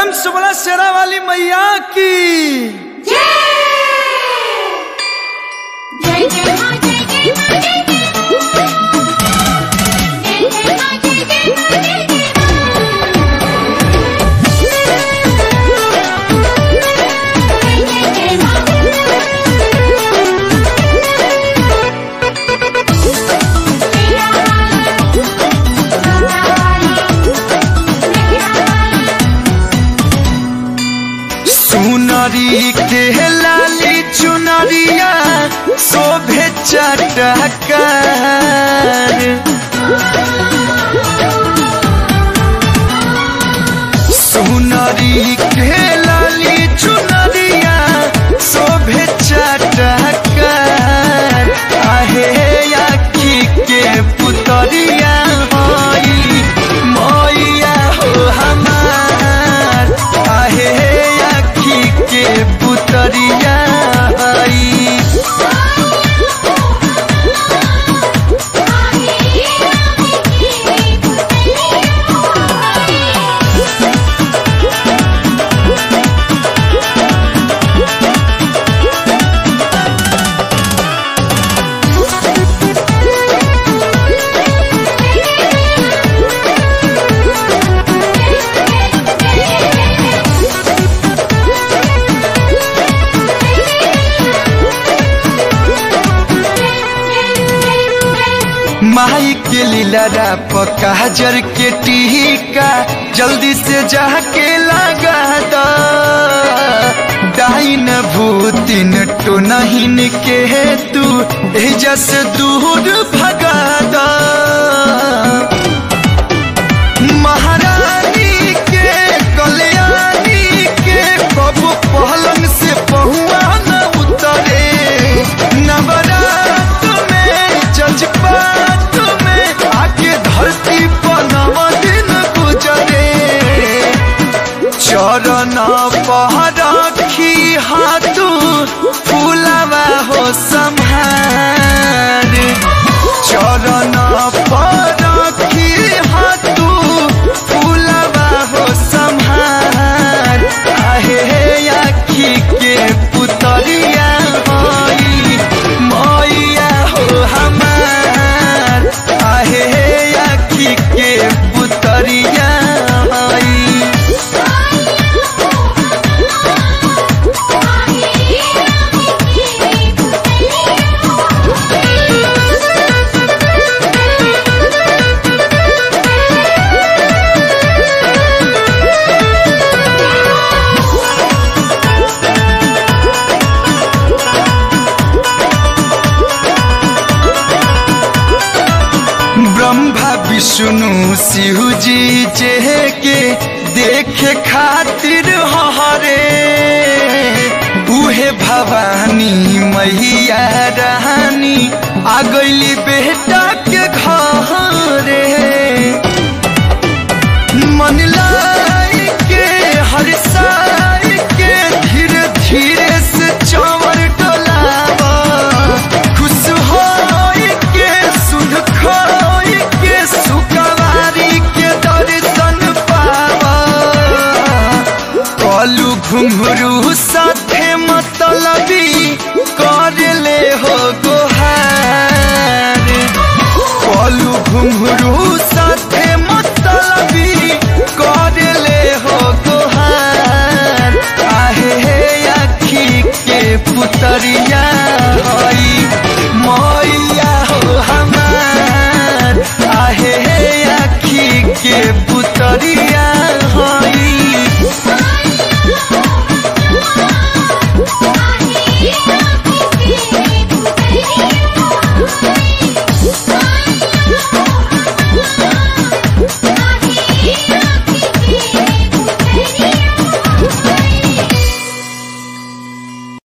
प्रेम से बोला शेरा वाली मैया की जय जय जय मां जय जय मां जय जय जय जय मां जय जय मां जय जय जय जय जय मां मेरा वाली मेरा वाली मेरा वाली सुनरी के लाली चुनरिया शोभे चटकार सुनरी के लाली चुनरिया शोभे चटकार आहे आखी के पुतरिया होई मैया हो हमार आहे आखी के पुतरिया हई माई के लीला पका जर के टीका जल्दी से जाके लगा द डाइन भूतिन तो नहीं के तू एजा से दूर भगा द महारानी के कल्याणी के कब पहलंग से पहुआ न उतरे नवरात में जज्बात में आके धरती पर नव दिन गुजरे चरण पर रखी हाथू फूलवा हो संहार चरण पर रखी हाथू फूलवा हो संहार आहे आखी के पुतरिया होई मैया हो हमार आहे आखी के पुतरिया होई ब्रह्मा विष्णु शिव जी जे के देखे खातिर हरे उहे भवानी मैया रानी आ गईली बेटा के घरे मन लाई के हर साई के धीरे धीरे से चवर डोलावा खुश होई के सुध खोई के सुकवारी के दर्शन पावा कलू घुंघरू साथे मतलबी कर ले हो गोहार कलू घुंघरू